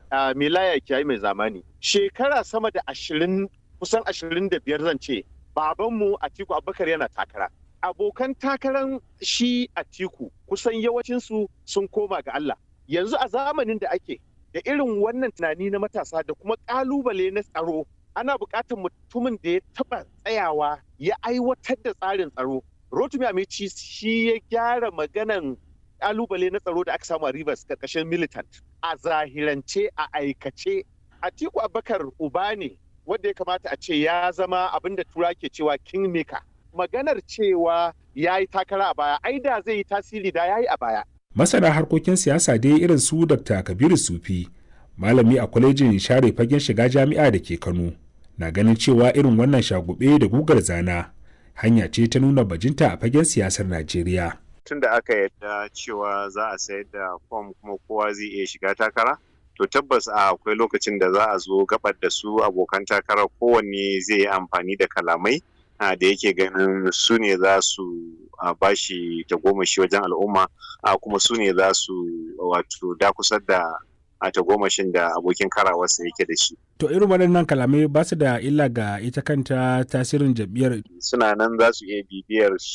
mai laya kiyayi mai zamani shekara sama da ashirin kusan ashirin da biyar zan ce babanmu Atiku Abubakar yana takara abokan takaran shi Atiku kusan yawancinsu sun koma ga Allah yanzu a zamanin da ake da irin wannan tunani na matasa da kuma kalubale na tsaro ana buƙatar mutumin da ya taɓa tsayawa ya aiwatar da tsarin tsaro rotumi amici shi ya gyara maganan kalubale na tsaro da aka samu a rivers karkashin militant a zahirance a aikace atiku abakar uba ne wanda ya kamata a ce ya zama abin da tura ke cewa kingmaker maganar cewa ya yi takara a baya ai da zai yi tasiri da ya yi a baya masana harkokin siyasa dai irin su dr kabiru sufi malami a kwalejin share fagen shiga jami'a da ke kano na ganin cewa irin wannan shagube da gugar zana hanya ce ta nuna bajinta a fagen siyasar najeriya tun da aka yadda cewa za a sayar da fom kuma kowa zai iya shiga takara to tabbas a akwai lokacin da za a zo gabar da su abokan takara kowanne zai yi amfani da kalamai da yake ganin su ne za su bashi tagomashi wajen al'umma kuma su ne za su wato dakusar da a tagomashin da abokin karawarsa yake da shi. To irin waɗannan kalamai ba su da illa ga ita kanta tasirin jam'iyyar. Suna nan za su iya bibiyar